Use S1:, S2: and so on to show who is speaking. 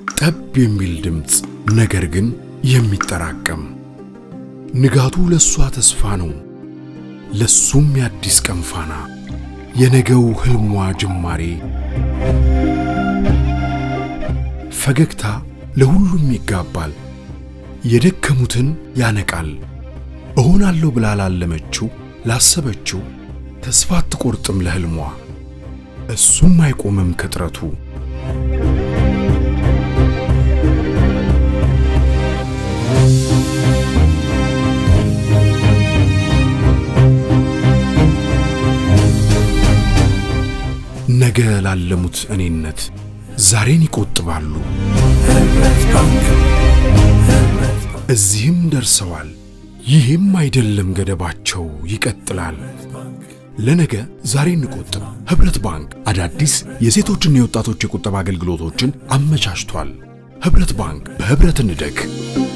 S1: ጠብ የሚል ድምፅ፣ ነገር ግን የሚጠራቀም ንጋቱ ለሷ ተስፋ ነው፣ ለሱም የአዲስ ቀን ፋና፣ የነገው ህልሟ ጅማሬ። ፈገግታ ለሁሉም ይጋባል፣ የደከሙትን ያነቃል። እሆናለሁ ብላ ላለመችው ላሰበችው ተስፋ አትቆርጥም ለህልሟ፣ እሱም አይቆምም ከጥረቱ። ነገ ላለሙት እኔነት ዛሬን ይቆጥባሉ። እዚህም ደርሰዋል። ይህም አይደለም ገደባቸው፣ ይቀጥላል። ለነገ ዛሬ እንቆጥብ። ኅብረት ባንክ አዳዲስ የሴቶችና የወጣቶች የቁጠባ አገልግሎቶችን አመቻችቷል። ኅብረት ባንክ በኅብረት እንደግ።